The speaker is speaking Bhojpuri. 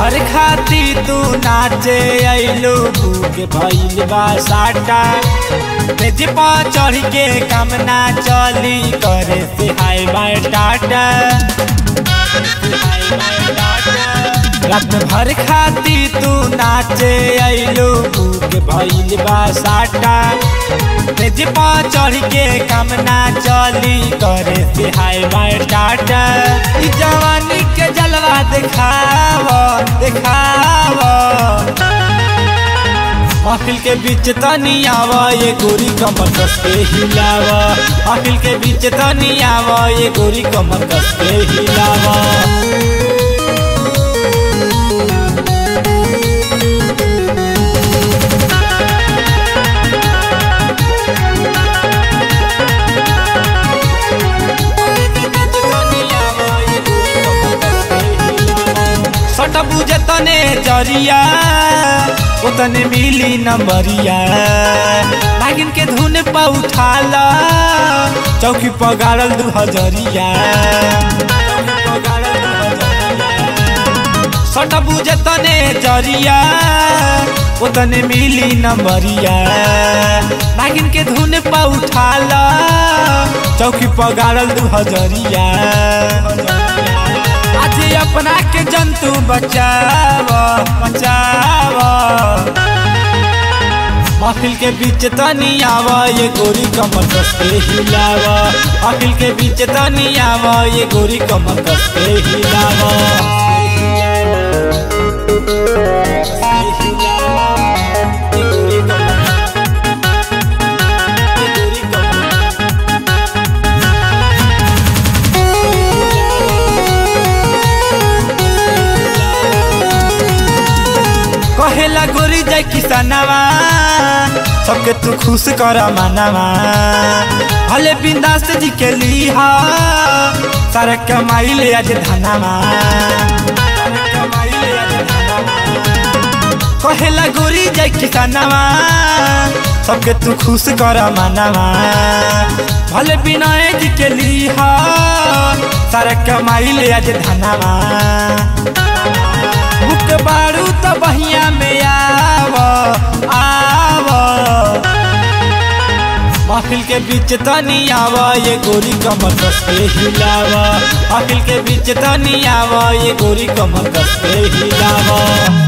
भर खाती तू नाचे अइलू भूख भइल बा साटा तेज पा चढ़ के काम ना चली करे से हाय बाय टाटा रात भर खाती तू नाचे अइलू भूख भइल बा साटा तेज पा चढ़ के काम ना चली करे से हाय बाय टाटा ई जवानी के जलवा देखाव देखाव महफिल के बीच तनी आव ये गोरी कमर कस के हिलाव महफिल के बीच तनी आव ये गोरी कमर कस के हिलाव सट बुझे तने जरिया उतने मिली नंबरिया नागिन के धुन पर उठाला चौकी पर गाड़ल दू हजरिया सट बुझे तने जरिया उतने मिली नंबरिया नागिन के धुन पर उठाला चौकी पर गाड़ल दू हजरिया आज अपना के जंतु बचाव बचाव महफिल के बीच तनी आव ये गोरी कमर कस के हिलाव महफिल के बीच तनी आव ये गोरी कमर कस के हिलाव कहेला गोरी जाय किसानवा सबके तू खुश कर मानवा भले बिंदास जी के लिहा सारा कमाई ले आज धनवा कहेला गोरी जाय किसानवा सबके तू खुश कर मानवा भले बिना जी के लिहा सारा कमाई ले आज धनवा भूख बारू तो बहिया में आव आव महफिल के बीच तनी आव ये गोरी कमर कस के हिलाव महफिल के बीच तनी आव ये गोरी कमर कस के हिलाव